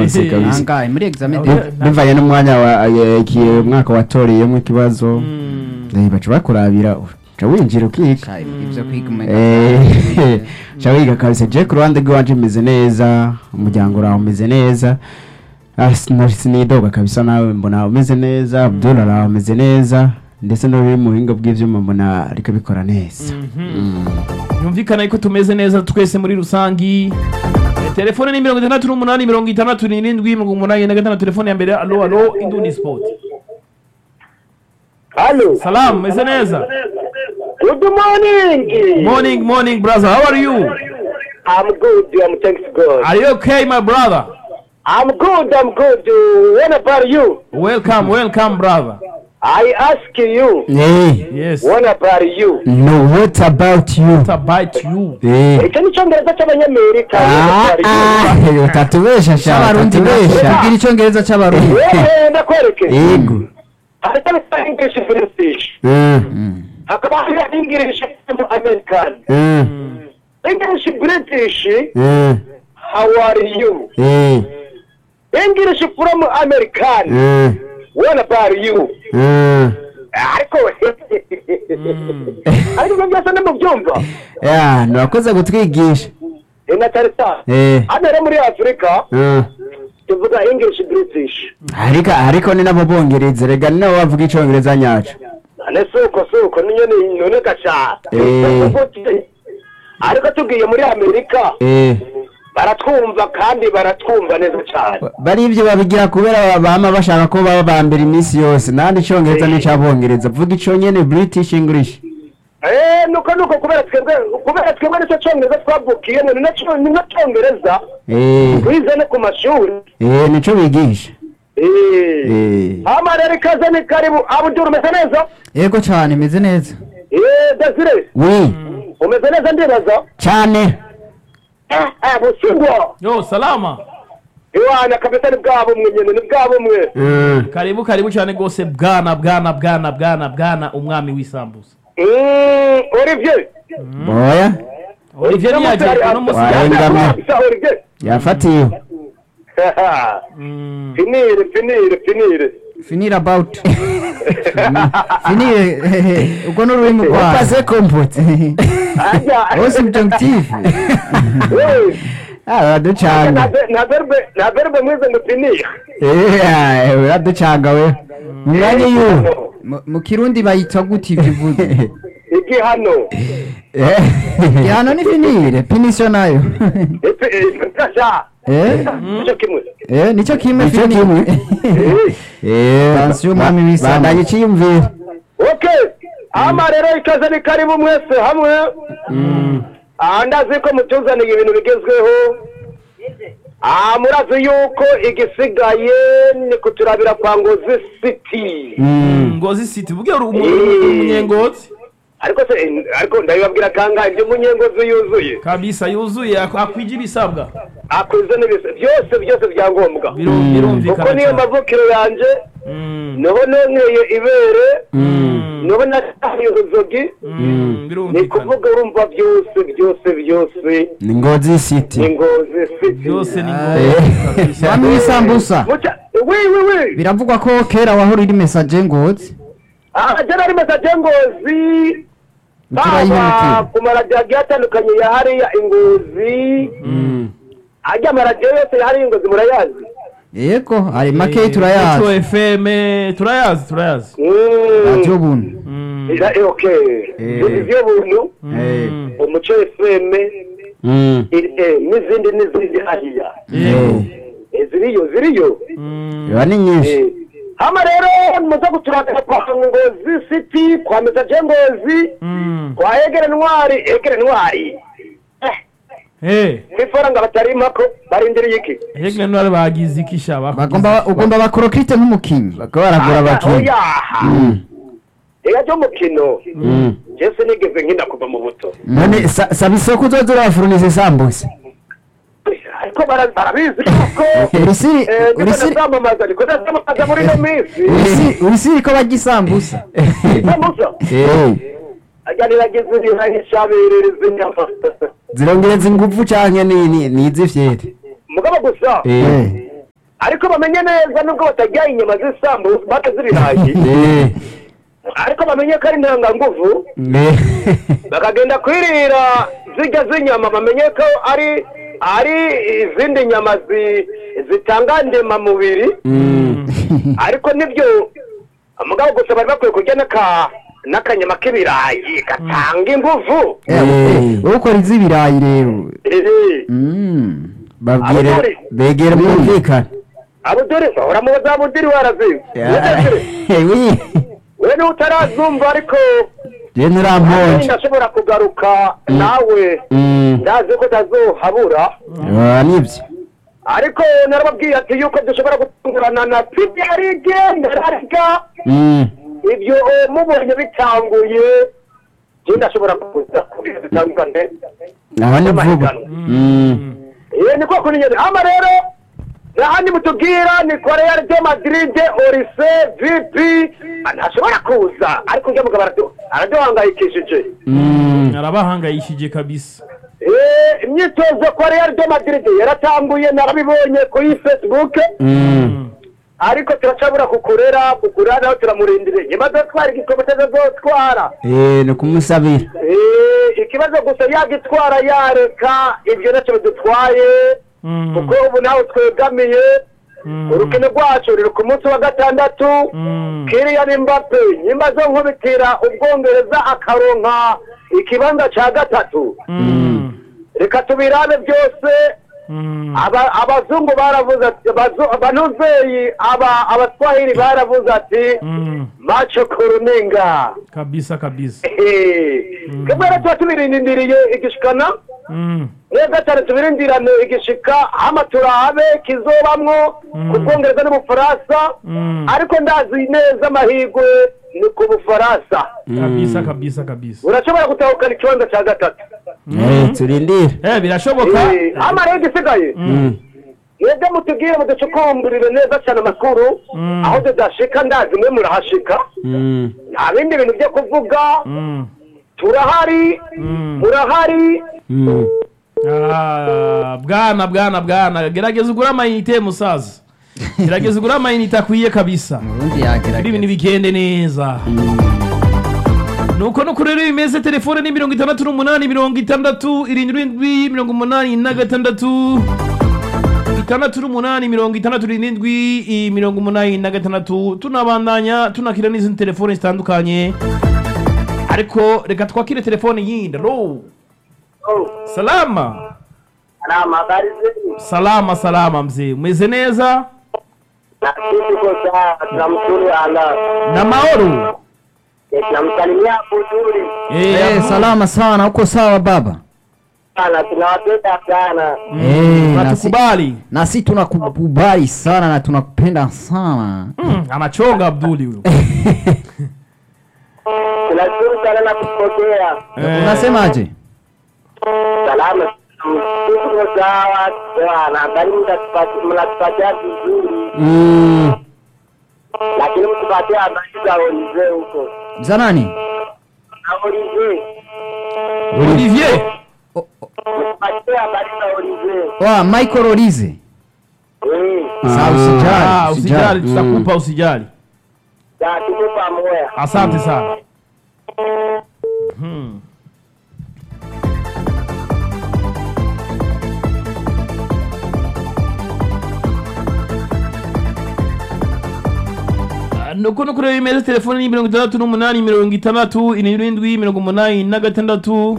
conseil kabisa angahe muri examen Ah, de okay. bivanye n'umwanya wa eh, iki umwaka watoreyemo ikibazo Mm. eh, baca bakurabira uca winjira ukiga Sha, ibyo kwiga umenga Eh, ca wiga kabisa je ku ruhande rw'iwanje meze neza umuryango uraho umeze neza Ah, sina- sinidoga kabisa nawe mbona umeze neza abdul araho umeze neza ndetse no biri mu buhinga bw'ivyuma mbona ariko bikora neza Mm. yumvikana yuko tumeze neza twese muri rusangi Eh, telefone ni mirongo itandatu n'umunani mirongo itandatu n'irindwi mirongo umunani na gatanu telefone ya mbere alo alo indundi sport Hello. salamu meze neza Good morning. morning morning brother how are you I'm good. I'm thanks God. are you okay my brother I'm good. I'm good. What about you? welcome welcome brother I ask you. Eh, yes What about you? no what about you what about you Eh. Icyo ni icyongereza cy'abanyamerika. Ah, What about you? ah, utatubesha sha cy'abarundi utatubesha tubwira icyongereza cy'abarundi Wewe ndakwereke. yego Hari icyo bita English British. Mm, Hakaba hari English American. mm, English British. mm, How are you? eh, English from American. mm, What about you? mm. ariko ariko ibyo byose ntimubyumva ya ntiwakoze kutwigisha Eh, na cyane cyane Eh, hano rero muri afurika mm. tuvuga english british ariko ariko ni nabo bongereza rega ni nabo bavuga icongereza nyaco none si uko si uko niyo ni none gaca Eh. ariko tugiye muri amerika Eh, baratwumva kandi baratwumva neza cyane bari ibyo babigira kubera bama bashaka ko baba ba mbere iminsi yose nandi icongereza n'icabongereza vuga ico nyene british english Eh, nuko nuko kubera twebwe kubera twebwe nicyo cyongereza twavukiye ni nacyo ni nacyo cyongereza Eh, twize no ku mashuri eh, nico bigisha Eh. Eh. hama rero ikaze ni karibu abuduru umeze neza yego cyane imeze neza Eh, Desire wi umeze neza ndibaza cane Eh, eh, busingwa yo salama iwana kabisa ni bwa bumwe nyene ni bwa bumwe Mm. karibu karibu cyane rwose bwana bwana bwana bwana bwana umwami w'isambusa Mm, Olivier oya olivier ntiyagiye uno munsi Wa- yaje. Warengamye. Kabisa, Olivier yafatiwe Mm. finire finire finire finir about finir ubwo ni ururimi rwawe wapase kompote Ajya. wose subjunctif Eh, na uraducanga ver- na verbe na verbe mwize ngo finire Eh, uraducanga we mu mwanya y'uwo Mu- mu kirundi bayitwa gute ibyo uvuze igihano gihano ni finire pinisho nayo Epe- eh, gasha Eh? nicyo kimwe Eh, nicyo kimwe Nicyo finire Eh, Pansiyo umwami ba- w'isambu. bandanye iciyumviro okay ama rero ikaze ni karibu mwese hamwe aha ndazi ko mutuzaniye ibintu bigezweho aha murazi yuko igisigaye ni kuturabira kwa ngozi city Mm. ngozi city ubwe uri umu- uri umunyengozi ariko se ariko ndabibabwira kangahe ibyo munyengozi yuzuye kabisa yuzuye ak- akwije ibisabwa akwize n'ibise byose byose bya ngombwa Biru- Mm. birumvikana kuko niyo cyane. mavukiro yanjye Mm. niho nonkeye ibere Mm. niho nataye uruzogi Mm. ni birumvikana kuvuga urumva byose byose byose ni ngozi ni city ngozi city byose ni Eh. ngombwa kabisa. mwami w'isambusa Mucha- wi wi wi biravugwa ko kera wahora uri mesaje ngozi aha jana ari mesaje ngozi baba Turayihutira. ku maradiyo agiye atandukanye ya hariya ingozi Mm. ajya amaradiyo yose ya hariya ingozi murayazi yego hari makeyi Metro turayazi fm turayazi turayazi Mm. radiyo buntu Mm. Ira- eh, okay Eh. ibyo buntu Mm. umuco fm Mm. iri- eh, n'izindi n'izindi hariya Yego. Eh, ziriyo ziriyo Mm. biba ni nyinshi Eh, hama rero muze guturagara kwa ngozi city kwa mesaje ngozi Mm. kwa egere ntwari egere ntwari Eh, Eh, kwifaranga batari impako barindiriye iki hegle ntwari bagize iki sha bagomba ugomba bakorokirite nk'umukinnyi bakaba baragura abakinnyi oyaha Mm. ega ryo mukino Mm. jese nigeze nkina kuva mu buto none sa- saba isoko uzoza urafuruniza isambusa ariko bara- barabizi kuko urisiri eh, ndiko urisiri ndazamamaza ndiko ndazamamaza muri ino minsi urisiri urisiri ko bajya isambusa samusa Eh, ajya niragize ibihahishaberereza inyama zirongereza ingufu canke ni ni- ni iz'ifyete mugabo gusa Eh. ariko bamenye neza nubwo batarya inyama z'isambu bate z'ibirayi Eh, ariko bamenye ko ari intanganguvu eh, bakagenda kwirira zirya z'inyama bamenye ko ari ari izindi nyama zi- zitanga ndemamubiri mm, ariko nibyo mugabo gusa bari bakwiye kurya n'aka n'akanyama k'ibirayi gatanga inguvu Eh. wowe ukora iz'ibirayi rero Eh, Mm. babwire Abagore. begere mwumvikane abuduri bahora mu za budiri waraziwe Eh, oui. we niwe utarazumva ariko je nturamponje ndashobora kugaruka nawe Mm. ndazi ko utazohabura Ah, nibyo ariko narababwiye ati yuko dushobora gutungurana na premier league ndararika Mm. ibyo eh, mubonye bitanguye je ndashobora kuza kugira dutangurane aho ni vuba n'amahiganwa. Mm. Eh, ni koko ninyene ama rero nahandi mutubwira ni kwa Real de Madrid Orise VP ntashobora kuza ariko njya mugabo aradu- araduhangayikishije Mm. arabahangayishije kabisa Eh, imyitozo kwa Real de Madrid yaratanguye narabibonye kuri Facebook Mm. ariko turacabura kukurera kugura naho turamurindire nyuma azotwara igikombe azotwara Eh, ni kumusabira Eh, ikibazo gusa yagitwara yareka ibyo nacyo bidutwaye Mm. kuko ubu nawe twegamiye Mm. urukino rwacu ruri ku munsi wa gatandatu Mm. Kylian Mbappe nyuma zo nkubitira ubwongereza akaronka ikibanza ca gatatu Mm. reka tubirabe byose Mm. aba- abazungu baravuze ati abazu- abanuzeyi aba abaswahili baravuze ati Mm. macho kuruninga kabisa kabisa kebwe rero tuba tubirindiriye igishikana Mm. neza cyane tubirindirane igishika hama turabe kizobamwo ku bwongereza n'ubufaransa Mm. ariko ndazi neza amahirwe ni ku bufaransa kabisa kabisa kabisa urashobora gutahukana ikibanza cya gatatu Eh, turindire eh birashoboka Eh, hama rero igisigaye Mm. mwebwe mutubwire muducukumburire neza cyane amakuru Mm. aho tudashika ndazi mwe murahashika Mm. nta bindi bintu byo kuvuga Mm. turahari Mm. murahari Mm. Ah, bwana bwana bwana gerageza ugure amayinite musaza gerageza ugure amayinite akwiye kabisa ubundi kugira ibintu yagerageza bigende neza nuko nuko rero bimeze telefone ni mirongo itandatu n'umunani mirongo itandatu irindwi irindwi mirongo umunani na gatandatu itandatu n'umunani mirongo itandatu n'irindwi i- mirongo umunani na gatandatu tunabandanya tunakira n'izindi telefone zitandukanye ariko reka twakire telefone yindi alo salama salama salama mzee umeze neza na mahoro namsalimia Abuduri Eh, Eh, salama sana uko sawa baba sana, tunawapenda sana. Eh, na si- natukubali na si tunakukubali sana na tunakupenda sana Mm, anachonga abduli huyo Tunashukuru sana na kupokea Eh, unasemaje salama. Tuko sawa bwana, bali mnatupatia mnatupatia vizuri, Mm. lakini mtupatie habari za Olive huko za nani na Olive, olivier mtupatie habari za Olive wa michael olize eh, Sawa, Ah. usijali, Ah, usijali usijali. tutakupa usijali za tuko pamoja. asante sana Hmm. Ah, nuko nuko rero bimeze telefone ni mirongo itandatu n'umunani mirongo itandatu irindwi mirongo umunani na gatandatu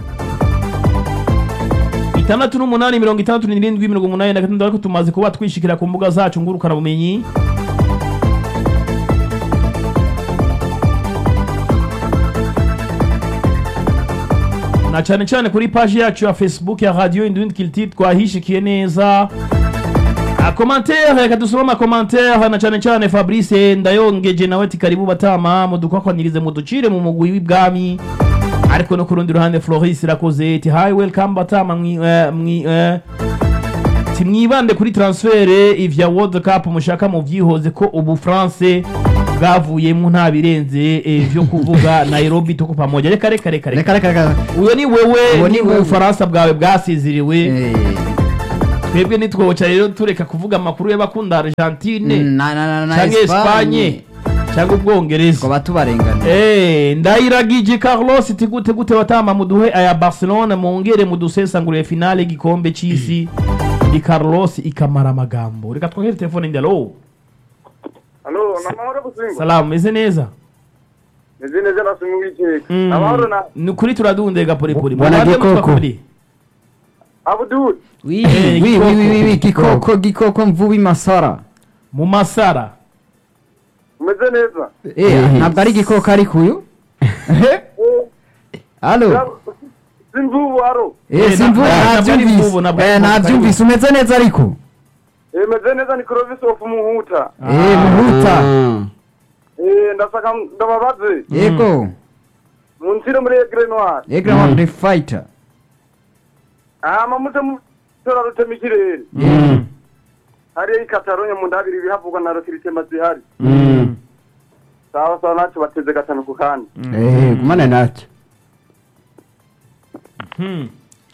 itandatu n'umunani mirongo itandatu n'irindwi mirongo umunani na gatandatu ariko tumaze kuba twishikira ku mbuga zacu ngurukana bumenyi na cyane cyane kuri paji yacu ya facebook ya radio indundi kiliti twahishikiye neza Ah, commentaire reka dusome amakomantere na cyane cyane fabrice ndayongeje nawe ati karibu batama mudukwakwanyirize muducire mu mugwi w'ibwami ariko no ku rundi ruhande floris irakoze ati hi welcome batama mwi, eh, mwi, eh, ati mwibande kuri transfere ivya world cup mushaka mu vyihoze ko ubu france bwavuyemo nta birenze eh, vyo kuvuga nairobi tuko pamoja reka reka reka reka reka reka reka uyo ni wewe Uwo ni ni wewe. ubufaransa bwawe bwasezeriwe Eh, twebwe nitwoca rero tureka kuvuga amakuru y'abakunda argentine na na na na cyangwa espanye cyangwa ubwongereza twaba tubarengana Eh, ndayiragije carlos iti gute gute watama muduhe aya barcelona mwongere mudusesangurire finale y'igikombe c'isi ndi carlos ikamara amagambo reka twohere telefone ndi alo Halo, na mahoro gusingo. salamu meze neza Meze neza nasumu w'iteka. Mm. Amahoro na ni ukuri turadundega porepore Bwana Murabye Gikoko. mutwa kuri? Abdul. wi Eh, wi gikoko. wi wi wi gikoko gikoko mvubi masara mu masara Umeze neza. eh Eh. ntabwo ari igikoko ariko uyu halo Simvubu haro. eh Eh, simvubi ntabwo- ntabwo ari nabyumvise imvubu, ntabwo ari eh imvubu, nabyumvise umeze neza ariko Eh, meze neza ni Clovis of Muhuta. eh muhuta Ah. Eh, ndasaka ndababaze. yego Munsire muri Egre Noir. yego mm. the fighter Ah, mamute mu tora rutema ikirere. Mm. Hariya i Catalogne mu ndabiri bihavugwa na Rokiritema zihari. Mm. Sawa sawa nacu bateze gatanu ku kandi. Eh, gumane nacyo Hmm.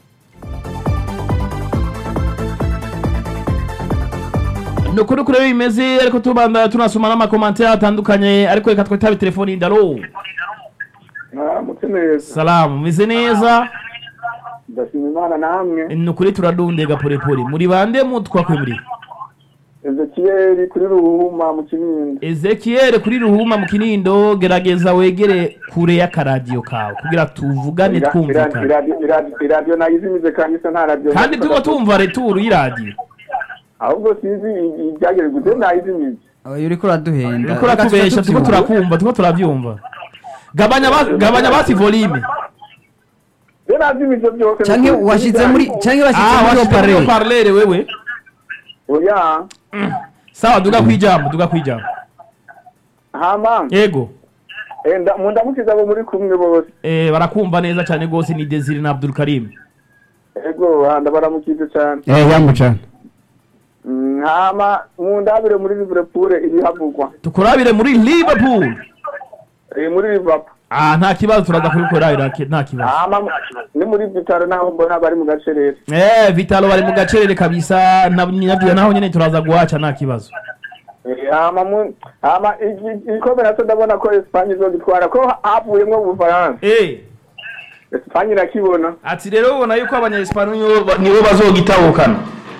ni ukuri kure bimeze ariko tubanda tunasoma n'amakomantere atandukanye ariko reka twitabe telefoni ndi alo Ah, mute neza. salamu meze neza Ndashima Imana namwe. ni ukuri turadundega porepore muri bande mutwa kwe muri Ezekiel kuri Ruhuma mu Kinindo. ezekiel kuri ruhuma mu kinindo gerageza wegere kure y'akaradiyo kawe kugira tuvugane twumvikane iradiyo nayizimize kandi isa nta radiyo kandi tuba tumva returu y'iradiyo ahubwo sinzi ibyagere gute nayizimize uyu uriko uraduhenda turiko turatubesha turiko turakumva turiko turabyumva gabanya ba- gabanya basi volume rero nazimize byose canke washize muri canke washize ah muri washyize muri opare parlere wewe oya sawa duga kwijambo duga kwijambo hama yego eh, nda- mu ndamukiza abo muri kumwe bose eh, barakumva neza cyane rwose ni desire na abdul karim ego ah, ndabaramukize cyane Eh, yamucana Mm, hama mu ndabire muri liverpool ibihavugwa tukurabire muri liverpool Eh, muri liverpool ah nta kibazo turaza kubikorabira nta kibazo hama ni muri vitaro naho mbona bari mu gace rero eh vitalo bari mu gacerere kabisa na- nabyo naho nyene turaza guhaca nta kibazo Eh, hama mu hama iki- igikombe nacyo ndabona ko Espagne izogitwara ko havuyemwo ubufaransa eh Espagne irakibona ati rero ubona yuko abanyayesipanyol nibo bazogitahukana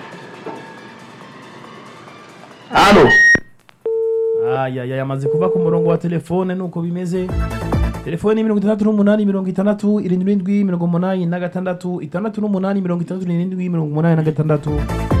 alo ayaya yamaze kuva ku murongo wa telefone nuko bimeze telefone ni mirongo itandatu n'umunani mirongo itandatu irindwi irindwi mirongo umunani na gatandatu itandatu n'umunani mirongo itandatu n'irindwi mirongo umunani na gatandatu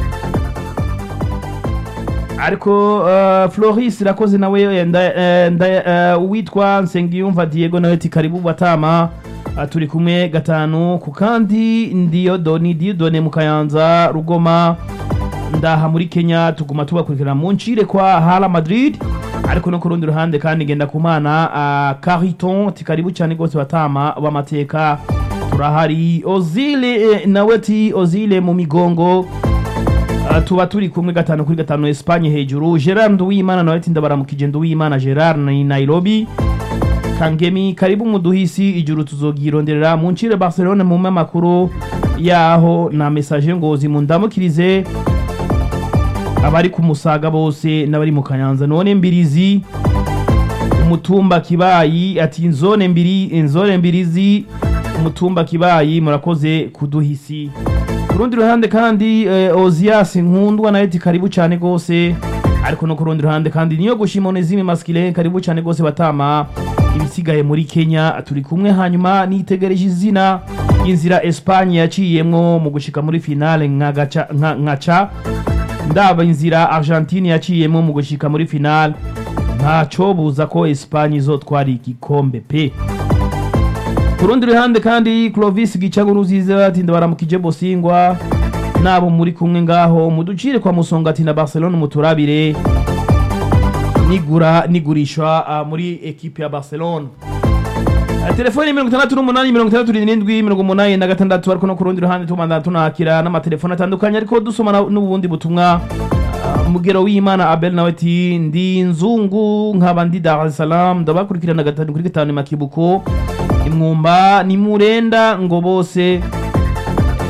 ariko uh, floris irakoze nawe eh, nda- eh, nda- eh, uwitwa nsengiyumva diego nawe ati karibu batama Ah, turi kumwe gatanu ku kandi ndiyodoni diyodone mu kayanza rugoma ndaha muri kenya tuguma tubakurikirana mu ncire kwa hala madrid ariko no ku rundi ruhande kandi ngenda kumana uh, cariton ati karibu cyane rwose batama b'amateka turahari ozile eh, nawe ati ozile mu migongo Uh, tuba turi kumwe gatanu kuri gatanu Espagne hejuru Gerard Nduwimana nawe ati ndabaramukije Nduwimana Gerard ni Nairobi Kangemi karibu muduhisi ijuru tuzogironderera mu ncire Barcelona mu makuru yaho na message ngozi mundamukirize abari ku musaga bose n'abari mu kanyanza none mbirizi umutumba kibayi ati inzone mbiri inzone mbirizi umutumba kibayi murakoze kuduhisi ku rundi ruhande kandi eh, ozias nkundwa nayo ati karibu cyane rwose ariko no ku rundi ruhande kandi niyo gushima onezime maskile karibu cyane rwose batama ibisigaye muri kenya turi kumwe hanyuma nitegereje izina inzira espanye yaciyemwo mu gushika muri finale nka gaca- nka- nkaca ndaba inzira argentine yaciyemo mu gushika muri finale ntaco buza ko espanye izotwara igikombe pe ku rundi ruhande kandi clovis gicago ruziza ati ndabaramukije bosingwa nabo muri kumwe ngaho muducire kwa musongati na barcelona muturabire nigura nigurishwa ah, muri ekipe ya barcelona Ah, telefoni mirongo itandatu n'umunani mirongo itandatu n'irindwi mirongo umunani na gatandatu ariko no ku rundi ruhande tubanza tunakira n'amatelefoni atandukanye ariko dusoma na- n'ubundi butumwa Ah, mugero w'imana abel nawe ati ndi nzungu nkaba ndi dar es salaam ndabakurikirana gatanu kuri gatanu makibuko imwumba ni murenda ngo bose eh,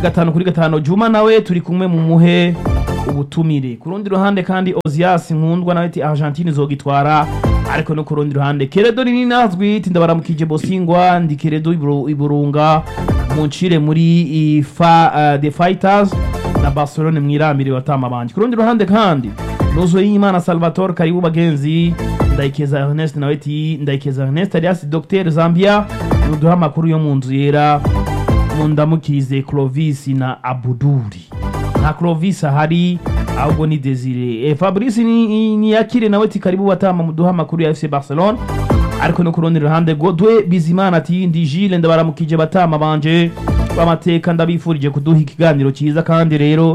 gatanu kuri gatanu juma nawe turi kumwe mu muhe ubutumire ku rundi ruhande kandi ozias nkundwa nawe ati argentine izogitwara ariko no ku rundi ruhande keredo nini nazwi ati ndabaramukije bosingwa ndi keredo Iburu- iburunga muncire muri ifa uh, the fighters na barcelone mwirambire watama banje ku rundi ruhande kandi nuzo y'imana salvatore karibu bagenzi ndayikeza ernest nawe ati ndayikeza ernest alias dr zambia nuduha amakuru yo mu nzu yera mundamukize clovis na abuduri nta clovis ahari ahubwo ni desire e, fabrice ni, ni yakire nawe ati karibu batama muduha amakuru ya fc barcelone ariko no ku rundi ruhande godwe bizimana ati ndi jile ndabaramukije batama banje b'amateka ndabifurije kuduha ikiganiro cyiza kandi rero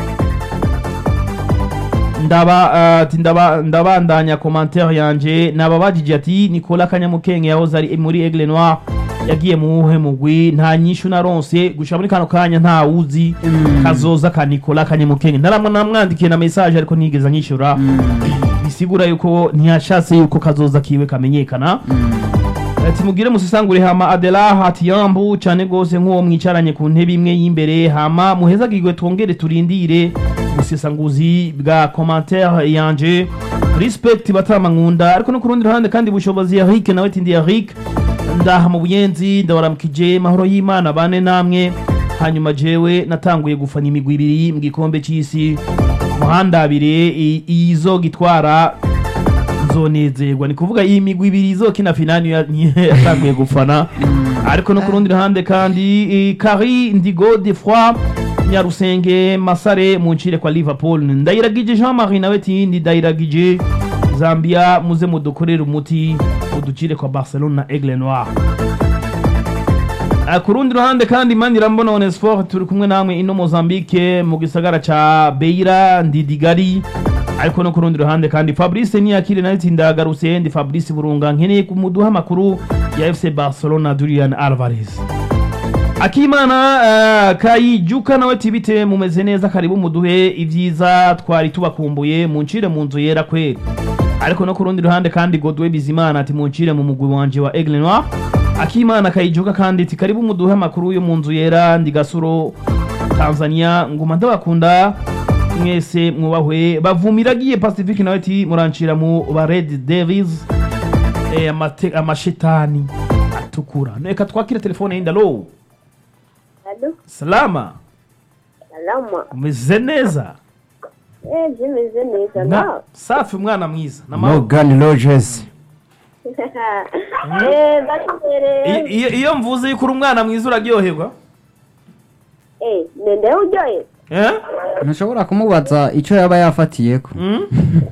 ndaba ati ndaba ndabandanya commentaire yanje nababajije ati Nicolas Kanyamukenge yahoze ari muri Aigle Noir yagiye mu wuhe mugwi nta nyishu naronse gushira muri kano kanya nta wuzi kazoza ka Nicolas Kanyamukenge naramwe namwandikiye na message ariko nigeze anyishura bisigura yuko ntiyashatse yuko kazoza kiwe kamenyekana ati mugire musisangure hama Adela hati yambu cyane gose nk'uwo mwicaranye ku ntebe imwe y'imbere hama muhezagirwe twongere turindire busesanguzi bwa commentaire yanje respect batama nkunda ariko no ku rundi ruhande kandi bushobozi Eric nawe ati ndi Eric ndaha mu buyenzi ndabaramukije mahoro y'Imana bane namwe hanyuma jewe natanguye gufana imigwi ibiri mu gikombe cy'isi muhanda abiri i- izo gitwara nzonezerwa ni kuvuga iyi migwi ibiri izokina finali ya- niyo yatanguye gufana ariko no ku rundi ruhande kandi eh, Kari Ndigo de Froid Nyarusenge Masare muncire kwa Liverpool ndayiragije Jean Marie nawe ati ndi ndayiragije Zambia muze mudukorere umuti uducire kwa Barcelona na Aigle Noir Ah, ku rundi ruhande kandi mani irambona onesfor turi kumwe namwe ino mozambique mu gisagara ca beira ndidigari ariko no ku rundi ruhande kandi fabrice niyakire nayo ati ndagarutse ndi fabrice burunga nkeneye kumuduha amakuru ya fc barcelona durian alvarez akimana uh, kayijuka nawe tibite mumeze neza karibu muduhe ibyiza twari tubakumbuye muncire mu nzu yera kweli ariko no ku rundi ruhande kandi godwe bizimana ati muncire mu mugwi wanje wa aigle noir akimana kayijuka kandi ati karibu muduhe amakuru yo mu nzu yera ndi gasuro tanzania nguma ndabakunda mwese mwubahwe bavumiragiye pacifique nawe ati murancira mu ba red devils eh, amate- amashetani atukura reka twakire telefone yindi alo Alo, salama salama. umeze neza Eh, zimeze neza na na. safi umwana mwiza n'amahoro Morgan Rogers Eh, batere. I- iyo- iyo mvuze yuko uri umwana mwiza uraryoherwa Eh, nende uryoye. eh? ntushobora kumubaza icyo yaba yafatiyeko Mm?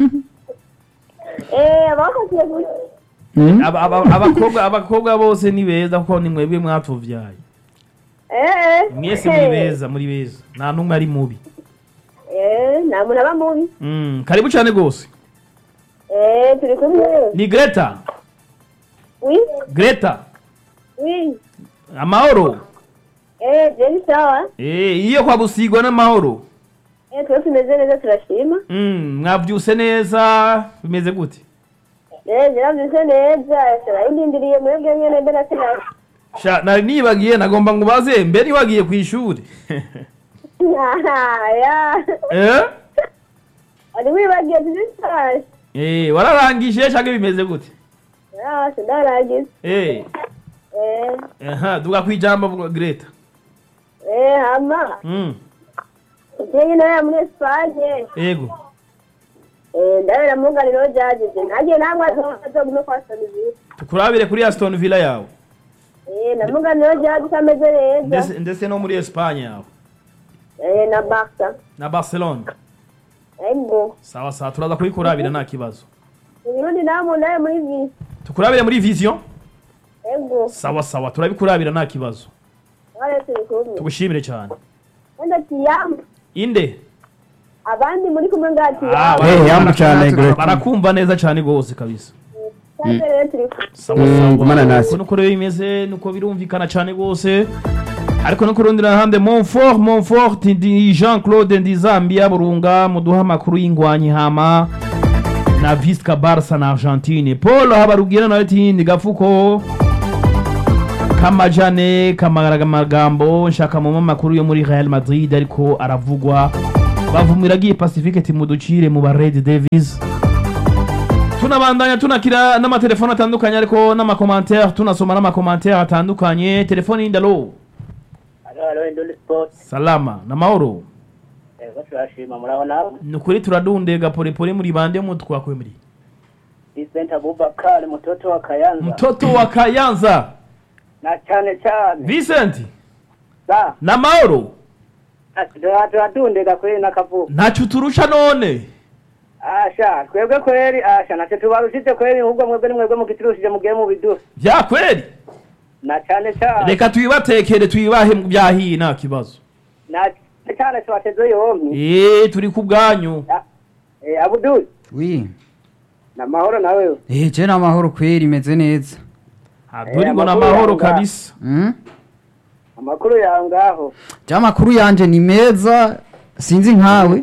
Eh, abakasiye gusa. Mm? Aba- aba- abakobwa abakobwa bose ni beza kuko ni mwebwe mwatuvyaye Eh. mwese muri beza muri beza nta n'umwe ari mubi Eh, nta muntu aba mubi. Mm, karibu cyane rwose Eh, turi kumwe. ni greta Oui, greta oui. amahoro Eh, jeni sawa. Eh, iyo kwa busigwa n'amahoro Eh, twese tumeze neza turashima. Mm, mwavyuse neza bimeze gute Eh, ziravyuse neza. Turayindindiriye mwebwe nyene mbere sina. sha nari nibagiye nagomba ngo ubaze mbere wagiye ku ishuri Ya. eh? Ari wibagiye tuzishaje. Eh, wararangije cyangwa bimeze gute Ya, sindaragize. Eh, Eh, aha duga kwijambo vuga greta eh, hama. Mm, Jewe nawe muri Espagne. ego Eh, ndabera munganiro jajize. Nagiye namwe azogume kwa Soniville. tukurabire kuri aston villa yawe Eh, na munganiro jajize ameze neza. ndetse ndetse no muri espagne yawe Eh, na Barca. na barcelona Ego. sawa sawa turaza kubikurabira nta kibazo Uburundi namwe nawe muri visi. tukurabire muri vision Ego. sawa sawa turabikurabira nta kibazo Wale turi kumwe. tugushimire cyane Wenda tiyamu. inde Abandi muri kumwe ngati Ah, yamu. Eh, yambu cyane Greta barakumva neza cyane rwose kabisa Sasa rero turi kumwe. sawa Mm, sawa gumana nasi. uko nuko rero bimeze nuko birumvikana cyane rwose ariko no ku rundi ruhande monfort monfort ndi jean claude ndi zambia burunga muduha amakuru y'ingwanyi hama na visca barca na argentine paul habarugira nawe ati ndi gafuko kamajane kamaraga amagambo nshaka mu makuru yo muri Real Madrid ariko aravugwa bavumira agiye Pacifique timuducire mu ba Red Devils tunabandanya tunakira n'amatelefone atandukanye ariko n'amakomantere tunasoma n'amakomantere atandukanye telefone y'indalo Alo, alo, Induli Sports. salama na mahoro Ego turashima muraho nawe. ni ukuri turadundega polepole muri bande mu twakwemeri Vincent Abubakar mtoto wa Kayanza. mtoto wa Kayanza Na cyane cyane. Vincent Sa, na mahoro turatundega kweli nakavuga. ntacyo uturusha none Asha, twebwe kweli asha nacho tubarushije kweli ahubwo mwebwe ni mwebwe mugiturushije mugiye mu biduha. bya kweli Na cyane cyane. reka tuyibatekere tuyibahe mu byahiye nta kibazo Na cyane cyane tubateze yombi. eee turi ku bwanyu Eh, Abdul, wi na mahoro nawe. eh je n'amahoro kweri imeze neza haduri ngo amakuru n'amahoro yanga. kabisa Mm? Amakuru yawe ngaho. je amakuru yanje ni meza sinzi nkawe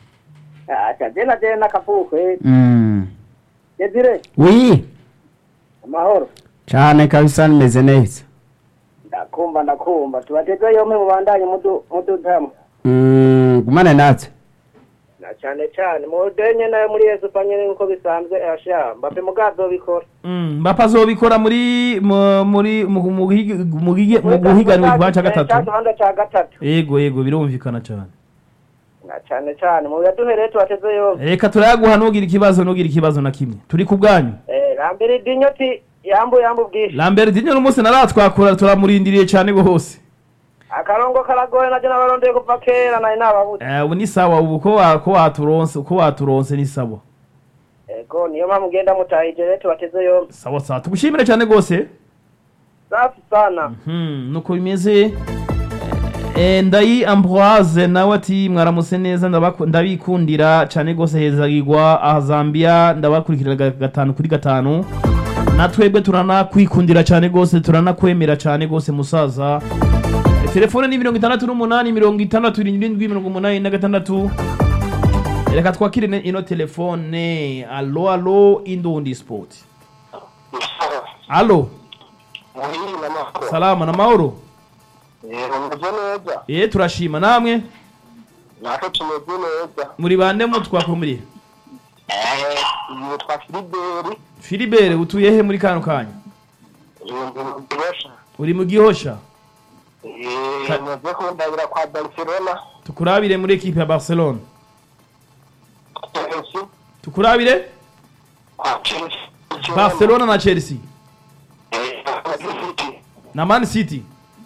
Asha, jena jena nakavuga kweli. Mm. Yezire, wi amahoro. cyane kabisa nimeze neza Ndakumva ndakumva. Tubateze yombi mubandanye mudu mudutamu. Mm, gumane natwe na cyane cyane mudenye nayo muri yesu panyene nkuko bisanzwe asha mbape mugazo bikora Mm, mbapa azobikora muri mu- muri mu mu guhig- mu guhig- mu guhiganwa igice cya gatatu cyangwa cya gatatu yego yego birumvikana cyane na cyane cyane mu yaduhereye tubateze yombi reka turayaguha ntugire ikibazo ntugire ikibazo na kimwe turi ku bwanyu eh rambere dinyo ti yambu yambu bwishi lambert dinyo n'umunsi naratwakura turamurindiriye cyane rwose akarongo karagoye najye nabarondeye kuva kera nari nababuze Eh, ubu ni sawa ubu ko wa- ko waturonse uko waturonse ni sawa ego niyo mpamvu ngenda mutahije rero tubateze yombi sawa sawa tugushimire cyane rwose safi sana Hmm, nuko bimeze Eh, ndayi ambroise nawe ati mwaramutse neza ndabaku- ndabikundira cyane rwose hezagirwa aha zambia ndabakurikira ga- gatanu kuri gatanu na twebwe turanakwikundira cyane rwose turanakwemera cyane rwose musaza Eh, telefone ni mirongo itandatu n'umunani mirongo itandatu irindwi mirongo umunani na gatandatu reka twakire ne- ino telefone alo alo indundi sport alo muhira n'amakuru salama na mahoro umeze neza eh turashima namwe natwe tumeze neza muri bande mu twakumuriye yitwa filiberi Philibert utuye he muri kano kanya ibintu uri mu gihosha Ka- maze kundabira kwa barcelona tukurabire muri ekipe ya Barcelona chelsea tukurabire kwa chelsea Barcelona na Chelsea Eh, City. na Man City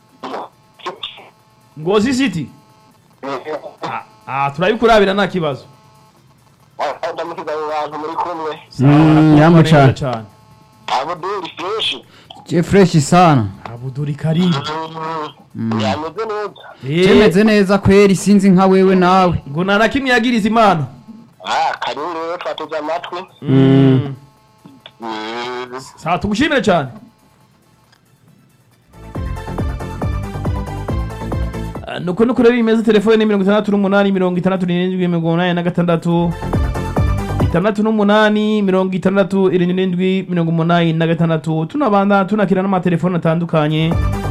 Ngozi City Eh, ah, ah turabikurabira nta kibazo ndamukiza abo bantu muri kumwe Sawa, Mm, arakumva yamu neza cane. cane abuduri fresh je fresh sana Abuduri Karim yameze neza je eh meze neza kweri sinzi nka wewe nawe ngo nta na kimwe yagiriza imana ah karibu rero twateze amatwi Mm. Mm. sawa tugushimire cyane Ah, nuko nuko rero bimeze telefone ni mirongo itandatu n'umunani mirongo itandatu n'irindwi mirongo umunani na gatandatu itandatu n'umunani mirongo itandatu irindwi mirongo umunani na gatandatu tunabanda tunakira n'amatelefone atandukanye